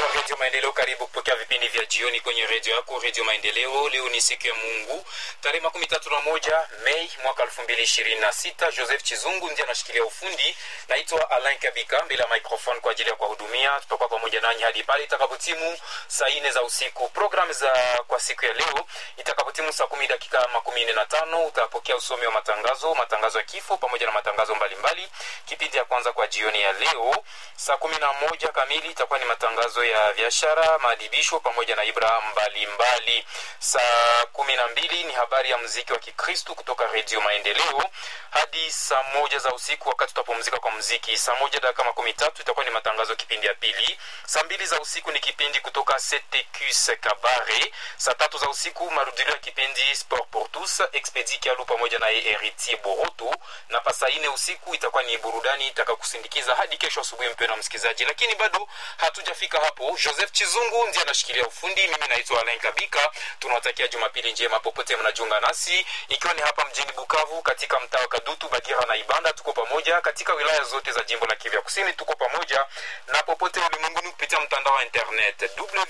wa redio maendeleo karibu kupokea vipindi vya jioni kwenye redio yako redio maendeleo leo ni siku ya mungu tarehe makumi tatu na moja mei mwaka elfu mbili ishirini na sita joseph chizungu ndiye anashikilia ufundi naitwa alain kabika mbele ya microphone kwa ajili ya kuwahudumia tutakuwa pamoja nanyi hadi pale itakapotimu saa nne za usiku programu za kwa siku ya leo itakapotimu saa kumi dakika makumi nne na tano utapokea usomi wa matangazo matangazo ya kifo pamoja na matangazo mbalimbali kipindi ya kwanza kwa jioni ya leo saa kumi na moja kamili itakuwa ni matangazo ya biashara maadibisho pamoja na ibra mbalimbali saa kumi na mbili ni habari ya mziki wa kikristu kutoka redio maendeleo hadi saa moja za usiku wakati tutapumzika kwa mziki saa moja dakika makumi tatu itakuwa ni matangazo kipindi ya pili saa mbili za usiku ni kipindi kutoka ctqs kabare saa tatu za usiku marudilio ya kipindi sport pour tous expedi kialu pamoja naye heritier boroto na pa saa ine usiku itakuwa ni burudani itakakusindikiza hadi kesho asubuhi mpyo na msikilizaji lakini bado hatujafika hapo joseph chizungu ndiye anashikilia ufundi mimi naitwa alain kabika tunawatakia jumapili njema popote mnajiunga nasi ikiwa ni hapa mjini bukavu katika mtaa wa kadutu bagira na ibanda tuko pamoja katika wilaya zote za jimbo la kivya kusini tuko pamoja na popote ulimwenguni kupitia mtandao wa internet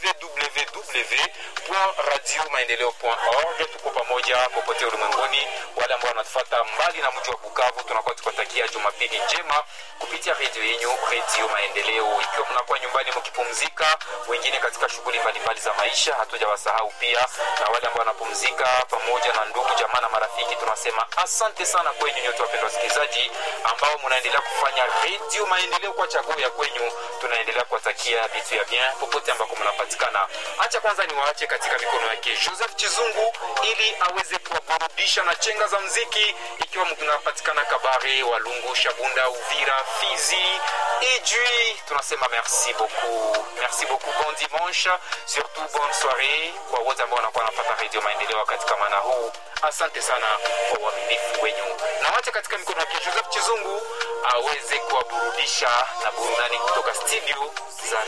www.radiomaendeleo.org tuko pamoja popote ulimwenguni wale ambao wanatufata mbali na mji wa bukavu tunakuwa tukiwatakia jumapili njema kupitia redio yenyu redio maendeleo ikiwa mnakuwa nyumbani mkipumzika wengine katika shughuli mbalimbali za maisha hatujawasahau pia na wale ambao wanapumzika pamoja na ndugu jamaa na marafiki tunasema asante sana kwenyu nyote wapendwa wasikilizaji ambao mnaendelea kufanya redio maendeleo kwa chaguo ya kwenyu tunaendelea kuwatakia vitu ya bien popote ambako mnapatikana hacha kwanza niwaache katika mikono yake joseph chizungu ili aweze kuwaburudisha na chenga za mziki ikiwa mnapatikana kabare walungu shabunda uvira fizi ijui tunasema merci beaucoup merci beaucoup bon dimanche surtout bonne soirée kwa wote ambao wanakuwa wanapata redio maendeleo wakati kama na huu asante sana kwa uaminifu wenyu na wacha katika mikono yake joseph chizungu aweze kuwaburudisha na burudani kutoka studio za